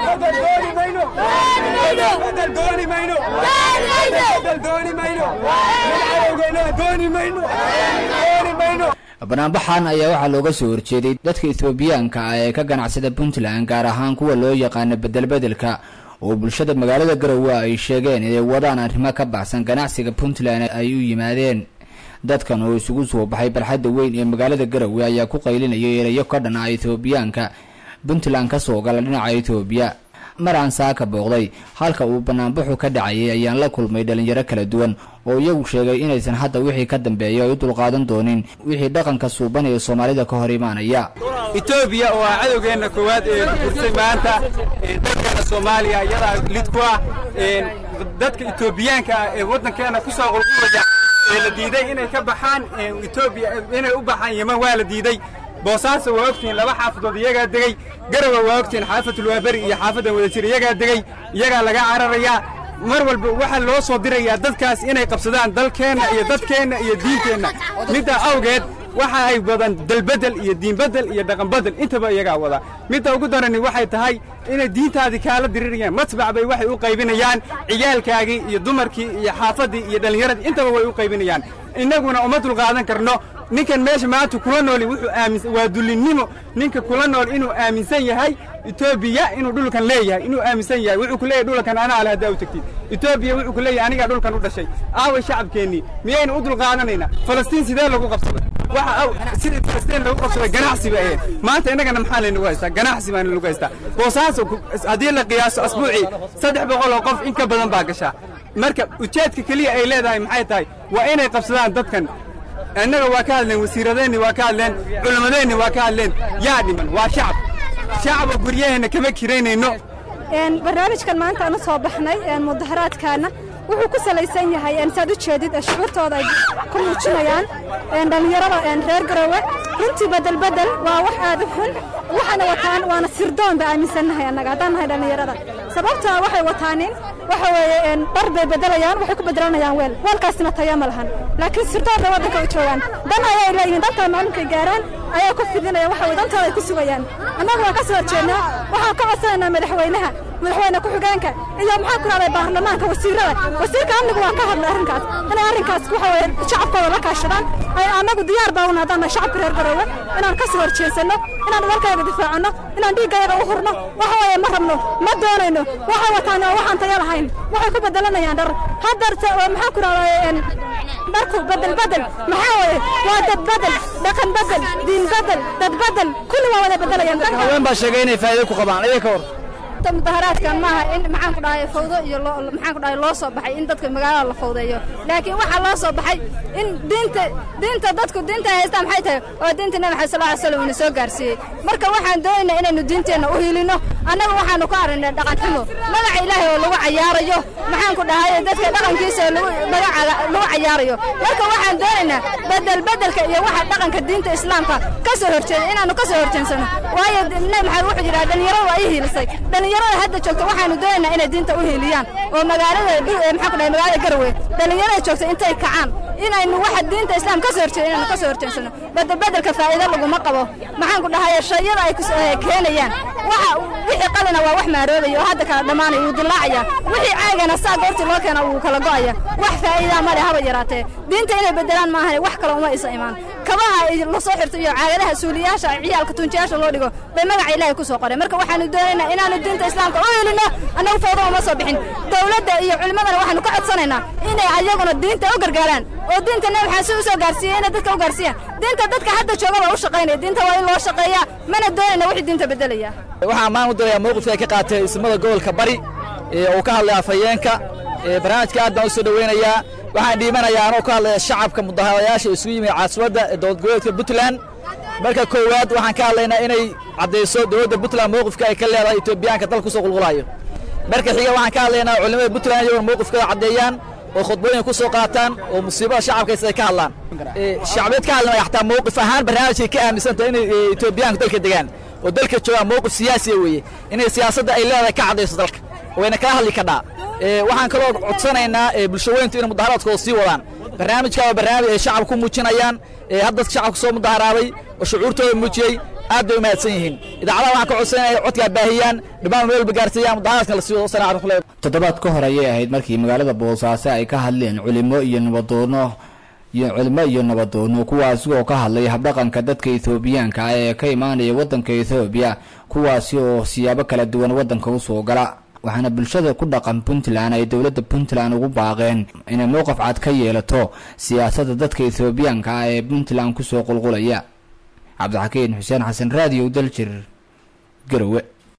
banaanbaxan ayaa waxaa looga soo horjeeday dadka ethoobiyaanka ah ee ka ganacsada puntland gaar ahaan kuwa loo yaqaano bedelbedelka oo bulshada magaalada garowe ay sheegeen inay wadaan arrimo ka baxsan ganacsiga puntland ay u yimaadeen dadkan oo isugu soo baxay barxadda weyn ee magaalada garowe ayaa ku qaylinayay erayo ka dhan ah ethoobiyaanka puntland ka soo gala dhinaca etoobiya mar aan saaka booqday halka uu banaanbaxu ka dhacayay ayaan la kulmay dhalinyaro kala duwan oo iyagu sheegay inaysan hadda wixii ka dambeeya ay u dulqaadan doonin wixii dhaqanka suuban ee soomaalida ka hor imaanaya etoobiya oo ah cadowgeenna koowaad ee gursay maanta dalkana soomaaliya iyadaa lid ku ah dadka etoobiyaanka ah ee waddankeenna ku soo qulqulaya ee la diiday inay ka baxaan etoobiya inay u baxaan yeman waa la diiday boosaaso waa ogtihiin laba xaafadood iyagaa degey garowa waa ogtihiin xaafadulwaaberi iyo xaafaddan wadajir iyagaa degey iyagaa laga cararayaa mar walba waxaa loo soo dirayaa dadkaas inay qabsadaan dalkeenna iyo dadkeenna iyo diinteenna middaa awgeed waxa ay wadaan dalbedel iyo diinbedel iyo dhaqanbedel intaba iyagaa wada midda ugu darani waxay tahay inay diintaadii kaala dirirayaan matbac bay waxay u qaybinayaan ciyaalkaagii iyo dumarkii iyo xaafaddii iyo dhallinyaradii intaba way u qaybinayaan innaguna uma dulqaadan karno ninkan meesha maanta kula nooli wuxuu aaminsan waa dullinnimo ninka kula nool inuu aaminsan yahay etoobiya inuu dhulkan leeyahay inuu aaminsan yahay wuxuu ku leeyahay dhulkan anaa le haddaa u tegtid etoobiya wuxuu ku leeyahay anigaa dhulkan u dhashay aaway shacabkeennii miyaynu u dulqaadanaynaa falastiin sidee lagu qabsaday waxa aw sidii falastiin lagu qabsaday ganacsi bay ahayd maanta innagana maxaa laynagu haystaa ganacsi baana lagu haystaa boosaaso haddii la qiyaaso asbuucii saddex boqol oo qof in ka badan baa gashaa marka ujeedka keliya ay leedahay maxay tahay waa inay qabsadaan dadkan innaga waa ka hadleen wasiiradeenni waa ka hadleen culimmadeenni waa ka hadleen yaa dhiman waa shacab shacaba guryaheenna kama kiraynayno barnaamijkan maanta aan u soo baxnay mudaharaadkaana wuxuu ku salaysan yahay saad u jeedid shucuurtooda ay ku muujinayaan dhallinyarada reer garowe runtii bedelbedel waa wax aad u xun waxaana wataan waana sirdoon ba aaminsannahay annaga haddaan nahay dhallinyarada sababtaa waxay wataanin waxa weeye dhar bay bedelayaan waxay ku bedelanayaan weel weelkaasina tayo ma lahan laakiin sirdoon bay waddanka u joogaan dan ayay leeyihiin dantaa maalinkay gaaraan ayaa ku fidinaya waxa weye dantooda ay ku sugayaan annaga waan ka soo horjeednaa waxaan ka codsanaynaa madaxweynaha madaxweyne ku-xigeenka iyo maxaa ku rahday baarlamaanka wasiirada wasiirka amnigu waan ka hadlay arrinkaas inay arrinkaas waxa weye shacabkooda la kaashadaan ay annagu diyaar baa una haddaan nahay shacabka reer garoowe inaan ka soo horjeedsanno inaan dalkayga difaacanno inaan dhiiggayaga u hurno waxa weeye ma rabno ma doonayno waxay wataan oo waxaan tayo lahayn waxay ku bedelanayaan dhar haddarse oo maxaa ku rahday dharku bedel bedel maxaa weeye waa dad bedel dhaqan bedel diin bedel dad bedel kulli waa wada bedelayaan haween baa sheegay inay faa'iido ku qabaan iyaga ka hor mudaharaadkan maaha in maxaan ku dhahay fawdo iyo maxaan ku dhahay loo soo baxay in dadka magaalada la fawdeeyo laakiin waxaa loo soo baxay in diinta diinta dadku diinta haystaan maxay tahay oo diinta nabi maxamed sallallahu alayhi wasallam ina soo gaarsiiyey marka waxaan doonaynaa inaynu diinteenna u hiilino annaga waxaanu ku aragnay dhaqan xumo magaca ilaahay oo lagu cayaarayo maxaan ku dhahay dadka dhaqankiisa oo lagu magaca lagu cayaarayo marka waxaan doonaynaa bedel bedelka iyo waxa dhaqanka diinta islaamka ka soo horjeeda inaanu ka soo horjeensano waayo nabi maxamed wuxuu yidhaha dhalinyaradu waa ii hiilisay dhalinyarada hadda joogta waxaanu doonaynaa inay diinta u hiiliyaan oo magaalada maxaa ku dhahay magaalada garowe dhalinyarada joogta intay kacaan inaynu waxa diinta islaam ka soo horjeeda inaanu ka soo horjeensano bedelbedelka faa'iido laguma qabo maxaan ku dhahay shayada ay keenayaan waxa wixii qalina waa wax maaroobaya oo hadda kala dhammaanaya wuu dilaacaya wixii caagana saa goortii loo keena wuu kala go'aya wax faa'iidaa ma leh haba yaraatee diinta inay bedelaan maahan wax kale uma isa imaan kabaha la soo xirto iyo caagadaha suuliyaasha ciyaalka tunjiyaasha loo dhigo bay magaca ilaahay ku soo qoreen marka waxaanu doonaynaa inaanu diinta islaamka u helino annagu fawdo uma soo bixin dowladda iyo culimmadana waxaanu ka codsanaynaa inay ayaguna diinta u gargaaraan oo diinta nabi maxamed si u soo gaarsiiyey inay dadka u gaarsiiyaan diinta dadka hadda jooga baa u shaqaynaya diinta waa in loo shaqeeyaa mana doonayna wixii diinta bedelaya waxaa ammaan u dirayaa mowqifka ay ka qaatay ismada gobolka bari uu ka hadlay afhayeenka barnaamijka aad baan u soo dhoweynayaa waxaan dhiimanayaa anoo ka hadlaya shacabka mudaharayaasha isugu yimid caasimadda dowlad goboleedka puntland marka koowaad waxaan ka hadlaynaa inay caddayso dowladda puntland mowqifka ay ka leedahay etoobiyaanka dalka kusoo qulqulayo marka xiga waxaan ka hadlaynaa culimada puntland iyagona mowqifkooda caddeeyaan oo khudbooyin ku soo qaataan oo musiibada shacabkaysa ay ka hadlaan shacbeed ka hadlamaya xataa mowqif ahaan barnaamijkay ka aaminsantahay inay etoobiyaanku dalka degaan oo dalka joogaan mowqif siyaasiya weeye inay siyaasadda ay leedahay ka caddayso dalka wayna kala hadli kadhaa waxaan kaloo codsanaynaa bulshaweyntu inay mudaharaadkooda sii wadaan barnaamijkaa waa barnaamij ay shacab ku muujinayaan hadda shacabka soo mudaharaaday oo shucuurtooda muujiyey aad bay u mahadsan yihiin idaacadaha waxaan ka codsanaya codkaa baahiyaan dhammaan meelba gaarsiiyaan mudaharaadkan la siiyo wasalaam raxmatullahi toddobaad ka hor ayay ahayd markii magaalada boosaaso ay ka hadleen culimo iyo nabadoono iyo culimo iyo nabadoono kuwaasi oo ka hadlay habdhaqanka dadka ethoobiyaanka ah ee ka imaanaya waddanka ethoobiya kuwaasi oo siyaabo kala duwan waddanka usoo gala waxaana bulshada ku dhaqan puntland ay dowladda puntland ugu baaqeen inay mowqaf cad ka yeelato siyaasadda dadka ethoobiyaanka ah ee puntland kusoo qulqulaya cabdixakiin xuseen xasan raadiyo daljir garowe